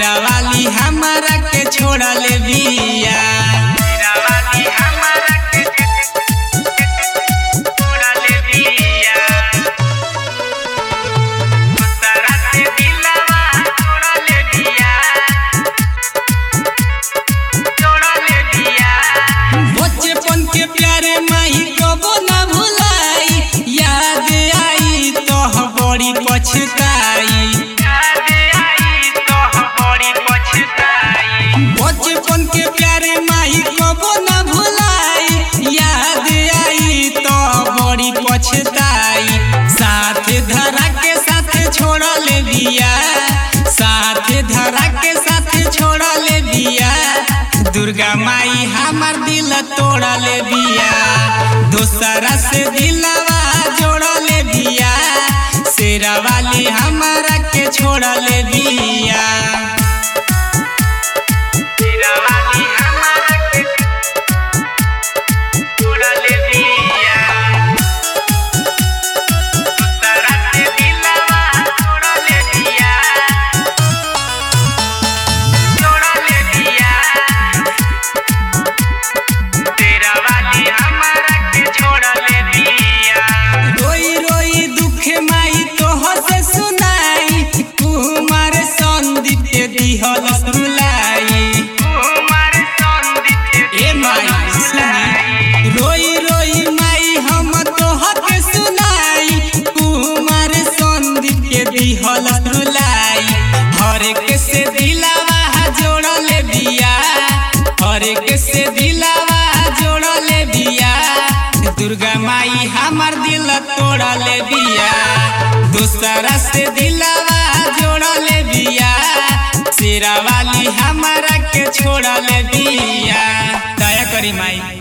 शेरा वाली हमारा के छोड़ल बिया शेरा वाली हमारा के छोड़ल बिया दूसरा से दिलवा छोड़ल बिया छोड़ल बिया बचपन के प्यारे माई कबो ना भुलाई याद आई तो बड़ी पछताई बचपन के प्यारे माई कबो ना भुलाई याद आई तो बड़ी पछताई साथ धरा के साथ छोड़ल बिया साथ धरा के साथ छोड़ल बिया दुर्गा माई हमार दिल तोड़ल बिया दोसरा से दिलवा जोड़ल बिया शेरा वाली हमारा के छोड़ल बिया शेरा वाली हमारा के छोड़ल बिया दोसरा से दिलवा जोड़ल बिया जोड़ल बिया तेरा वाली हमारा के छोड़ल बिया रोई रोई दुख माई तोह से सुनाई कुमार संदीप के दिहल सुलाई कुमार संदीप ए माई सुनी रोई रोई माई हम तोह के सुनाई कुमार संदीप के दिहल सुलाई हर एक से दिलावा जोड़ल बिया हर एक से दिलावा जोड़ल बिया दुर्गा माई हमार दिल तोड़ल बिया दूसरा से दिलावा जोड़ल बिया शेरा वाली हमारा के छोड़ल बिया दया करी माई